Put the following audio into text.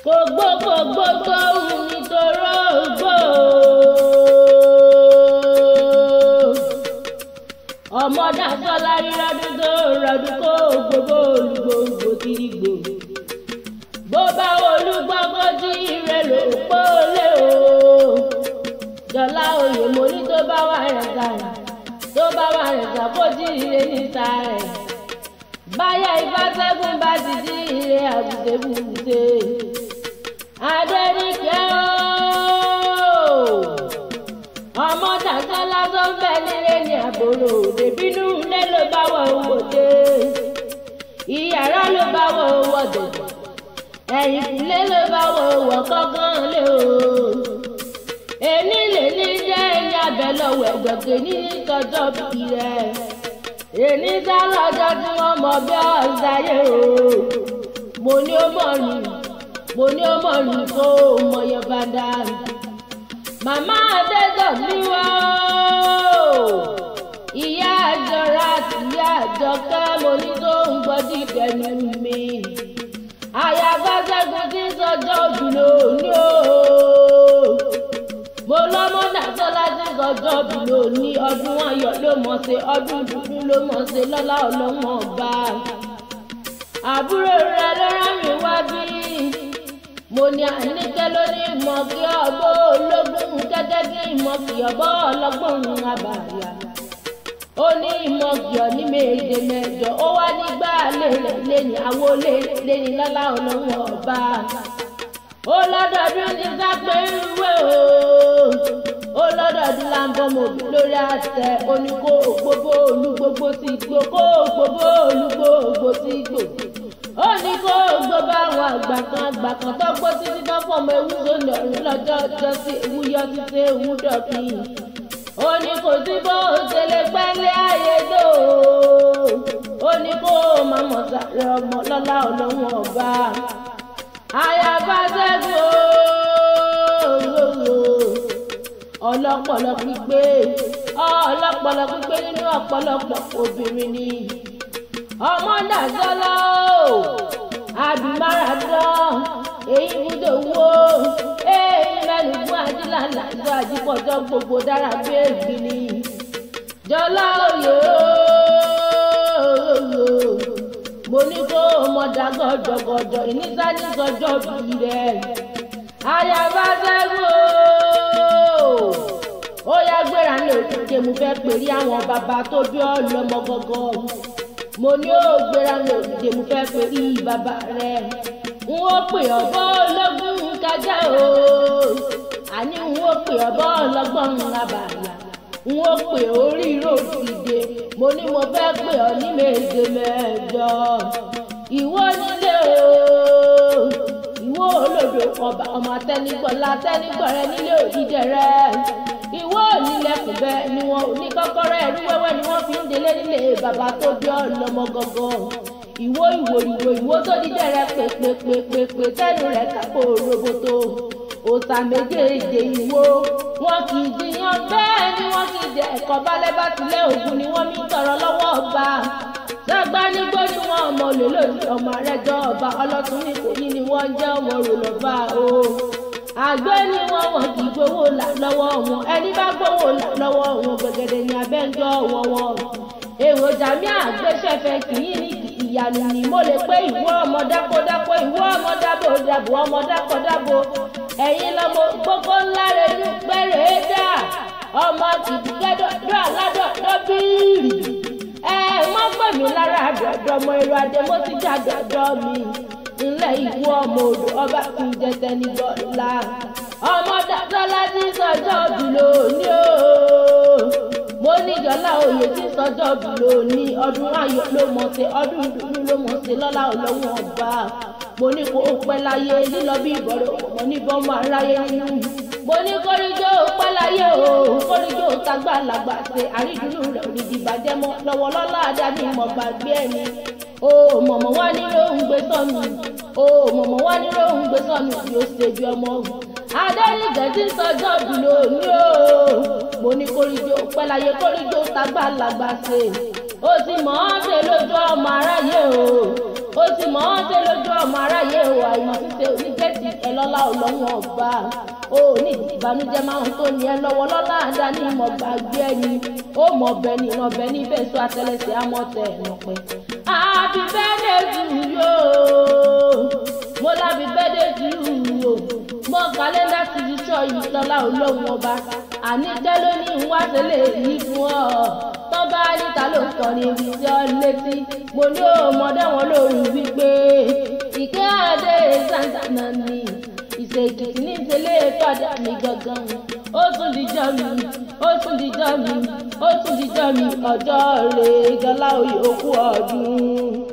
kò gbó kò gbó tó hùn nítorí ògbó. ọmọ dasọ́lá rírọ́dún tó rọdún kó gbogbo olùgbòǹgbò kiri gbò. bó bá olúgbọ́gbọ́ tí ire ló pọ́lé o. jọlá oyè mo ní tó bá wà rẹ̀ gàrà tó bá wà rẹ̀ gà kó tí ire níta rẹ̀. báyà ìfàsẹ́gun bá ti tí ire àbùtẹ́bùtẹ́. adẹ́rìkẹ́ ooo ọmọ dàgbà lásán bẹ́ẹ̀ nílé ní àbúrò òde bínú ilé ló bá wọ owó dé ìyàrá ló bá wọ owó dòdò ẹ̀yìn kùlé ló bá wọ owó kọ́kàn lé o èmi lè ní jẹ́ ẹ̀yìn abẹ lọ́wọ́ ẹ̀gbọ̀gbẹ̀ ní tọjọ́ bí rẹ̀ èmi sá lọ́jọ́ tí wọ́n mọ bí ọ̀sáyé o mo ní ó mọ̀ ní mo ní ó mọ̀ ní kó o mọ̀ yẹn bá dáa màmá adédọ̀ mi wá o ìyá àjọra àti ìyá àjọkẹ́ mo ní tó ń gbọ́dí ìdẹ́nu mi àyàgbá ṣẹ́gun tí ń sọjọ́ òbílò ní o mo lọ́mọ dàtọ́lá tí ń sọjọ́ òbílò ní ọdún ayọ̀ ló mọ̀ ṣe ọdún dúdú ló mọ̀ ṣe lọ́lá ọlọ́mọ ọba àbúrò rẹ ló rán mi wá bí mo ní àníkẹ́ lórí ìmọ̀ kí ọgbọ́ ológun gẹ́gẹ́ bí ìmọ̀ kí ọgbọ́ ọlọ́gbọ̀n abàyà ó ní ìmọ̀ kí ọ ní méje mẹ́jọ ó wá nígbà lérè lẹ́ni àwo lẹ́ni lọ́lá ọlọ́run ọba ó lọ́dọọdún ní sápẹ́ ìwé o ó lọ́dọọdún là ń bọ́ mọ̀bí lórí àtẹ oníkó gbogbo olúgbogbo sí gbò kó gbogbo olúgbogbo sí gbò ó ní kó gbogbo àwọn àgbà kan àgbà kan tó gbó títí tó fọmọ ewu sóni ọ̀run lọ́jọ́ ọjọ́ sí ewu yọ títí ewu dọ̀kì ó ní kò sí bó ṣe lè pẹ́lẹ́ ayé tó ó ní kó má mọ̀ sáré ọmọ lọ́lá ọlọ́run ọba àyàbá ṣẹ́gun ọlọ́pọlọ pípé ọlọ́pọlọ pípé nínú ọ̀pọ̀lọpọ̀ obìnrin ni ọmọ dàgbọ́lá o àbímáradán èyí gbúdò wo èyí mẹ́rin fún ajílànà ìjọ àjípọ̀jọ́ gbogbo dára béègbì ni jọlá òye ooo mo ní kó mọ dàgọ́jọgọ́jọ ìnísàní sọjọ́ bí rẹ̀ àyàbá sẹ́gun ooo ó yá gbéra ní òkúté mo fẹ́ pèrí àwọn bàbá tó bí ọ lọ́mọ gọ́gọ́ mo ní ó gbéra ní òkúté mo fẹ́ pèrí bàbá rẹ̀ n ó pè ọ̀bọ ológun kájà o àní n ó pè ọ̀bọ ọlọ́gbọ́n abàyà n ó pè orí ròdìdè mo ní mo fẹ́ pè ọ ní méje mẹ́jọ ìwọ nílé o ìwọ olódò ọba ọmọ atẹnigbọlá atẹnigbọrẹ nílé òdìdẹ rẹ ìwọ onílẹ̀kùn bẹ́ẹ̀ ni wọn ò ní kọ́kọ́rọ́ ẹrú wẹ́wẹ́ ni wọ́n fi ń délé nílé bàbá tó bí ọlọ́mọ gangan ìwọ ìwò ìwò ìwò tó dídẹ rẹ pèpèpèpè tẹnu rẹ kápò roboto òòtà méjèèjì ìwò wọn kì í jiyàn bẹ́ẹ̀ ni wọn kì í jẹ ẹ̀kọ́ balẹ̀ bá tilẹ̀ ògùn ni wọ́n mi tọrọ lọ́wọ́ ọba dàgbà nígbó ni wọn ọmọ olè lòdì ọmọ àrẹjọ ọba ọlọ́tún ní kòyí ni wọ́n jẹ́ ọmọ rò lọ́ba o àgbẹ̀ ni wọ́n wọ́n kì í gbowó là lọ́wọ́ wọn ẹni bá gbowó là lọ́wọ́ wọn gbẹ̀gẹ̀dẹ̀ ní abẹ́ńjọ́ wọn wọn èròjà mi àgbẹ̀ṣẹ̀fẹ̀ kì í ní ìyàlù ni mo lè pé ìwọ ọmọ dákódákó ìwọ ọmọ dábò dàbò ọmọ dákódábò ẹ̀yin lọmọ gbogbo ńlá rẹ ní pẹ́rẹ́ dà ọmọ kìdìkẹ́dọ̀dọ̀ aládọ̀dọ̀ bíìrì ẹ wọ́n pè mí lára àdọ̀dọ̀ ọmọ èrò adé mo ti jà dọ̀dọ̀ mi ńlẹ̀ ìwọ ọmọ odò ọba kì í jẹtẹ ní bọ́lá ọmọ dàtọ́lá ti sọjọ́ bìlò ní o mo ní jọlá oyè tí sọjọ́ bìlò ní ọdún ayọ̀ ló mọ̀ ṣe ọdún ìdùnnú ló mọ̀ ṣe lọ́lá ọlọ́run ọba mo ní kó o pẹ́ láyé lílọ bí ìbọ̀rọ̀ mo ní bọ́ máa ráyé nínú mo ní kórìjó pẹ́ láyé o kórìjó tagbá làgbà ṣe àrídùnnú rẹ̀ òdìdí bàjẹ́ mọ́ lọ́wọ́ lọ́lá àdáni mọ̀ gbàgbé ẹni o mọ̀mọ́ wá ní lóhùn gbé sọ́nù o mọ̀mọ́ wá ní lóhùn gbé sọ́nù yóò ṣe bí ọmọ òun adẹ́nìgẹ̀ tí sọjọ́ bìlò ní o mo ní kórìjó pẹ́ láyé kórìjó tagbá làgbà ṣe ó ti mọ̀ ọ́n ṣe lójú ọmọ aráyé o ó sì mọ̀ ọ́n ṣe lójú ọmọ aráyé o àìmọ̀ ṣíṣe onígẹ̀ẹ́sì ẹ lọ́lá ọlọ́run ọba ó ní ìbànújẹ́ máa ń tó ní ẹ lọ́wọ́ lọ́lá àdáni ìmọ̀ gbàgbé ẹni ó mọ̀ ọbẹ̀ ní ọbẹ̀ níbẹ̀ sọ àtẹlẹsẹ̀ àmọ̀tẹ̀ ẹ̀nàpẹ́. happy birthday to you mo lábí birthday to you mọ kàlẹ́ndà ti di sọ yìí lọ́lá olóhùn ọba àníjẹ́ ló ní ń wá tẹ́lẹ̀ yìí fún ọ tọ́ba níta ló kọ́ ní ibi tí ọ létí mo ní ọmọdé wọn lóru wípé ìkẹ́ àdé santana ni ìṣèkìtì ní ìṣẹ̀lẹ̀ tọ́jà mi gangan ó tún dijọ́ mi ó tún dijọ́ mi ó tún dijọ́ mi ọjọ́ rẹ̀ gọlá òye òkú ọdún.